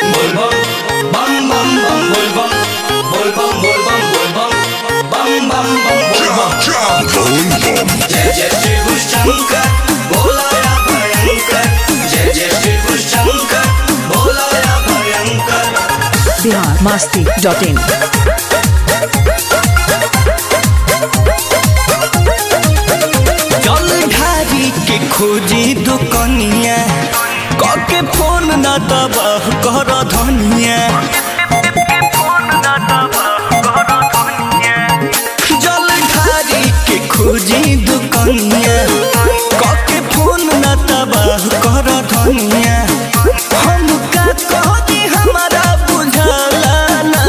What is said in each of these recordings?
जय जय शिव शंकर बोलाया भयंकर जय जय शिव शंकर बोलाया भयंकर बिहार मस्ती डॉट इन जल ढारी के खोजी दुकनिया कके फोन न तबाह कर धनिया जल ढारी के खोजी दुकनिया कके फोन न तबाह कर धनिया हम का कहती हमारा बुझला ना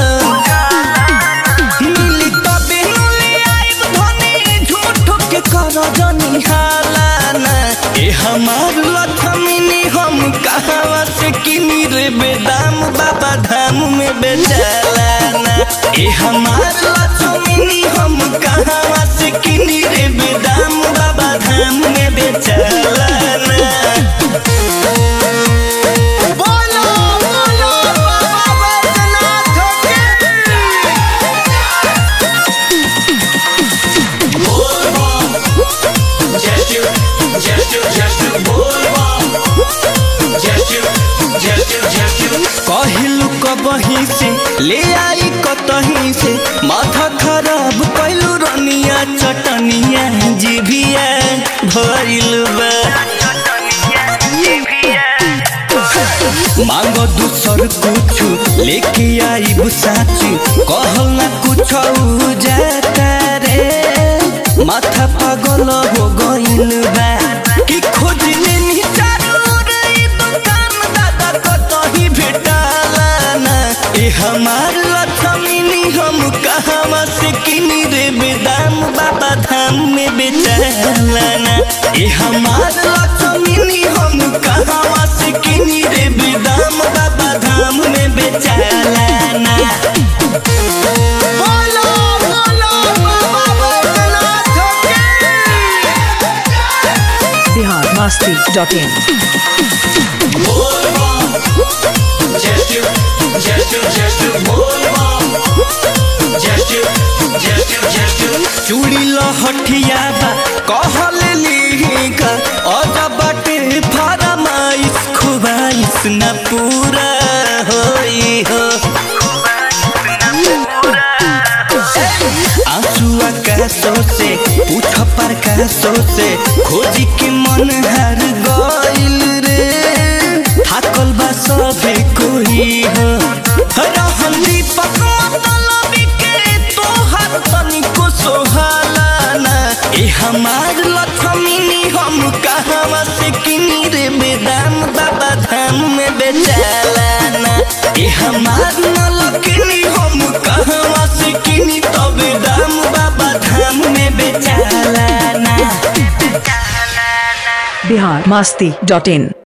मिली तबे नुली आइब धनी झूठ के कर जनी हालाना ए हमार लथमिनी हम कहवा से किनी रे बेदाम बाबा धाम में बेचालाना ए हमार लथमिनी हम कहवा से किनी रे बेदाम बाबा धाम में बेचालाना बोलो बोलो बाबा बैद्यनाथ की कहलू कबही से ले आई कतही से माथा खराब कैलू रनिया चटनिया जीभिया भइल बा मांगो दूसर कुछ लेके आई साची कहल ना कुछ जाता रे माथा पागल हो गइल बा कि खोज लेनी चारू रे दुकान दादा कतही भेटाला ना ए हमार लक्ष्मी हम कहवा से किनी रे बेदाम बाबा धाम में बेचाला ना ए हमार लक्ष्मी हम कहवा से किनी रे बेदाम बाबा धाम में बेचाला ना बोलो बोलो बाबा बैद्यनाथ की बिहार मस्ती डॉट इन चूड़ी लहठिया बा कहल लिहिका अजा बाटे फरमाइश खुबाइश न पूरा होई हो आंसुआ का सोसे पूछ पर का सोसे खोजी के मन हर गइल रे थाकल बा सभे कोई हो रहन दीपक मतलबी के तोहर तनिको सोहाला ना ए हमार लक्ष्मी हम कहवा से किनी रे बेदाम बाबा धाम में बेचाला ना ए हमार न लकनी हम कहवा से किनी तबे दाम बाबा धाम में बेचाला ना बिहार मस्ती डॉट इन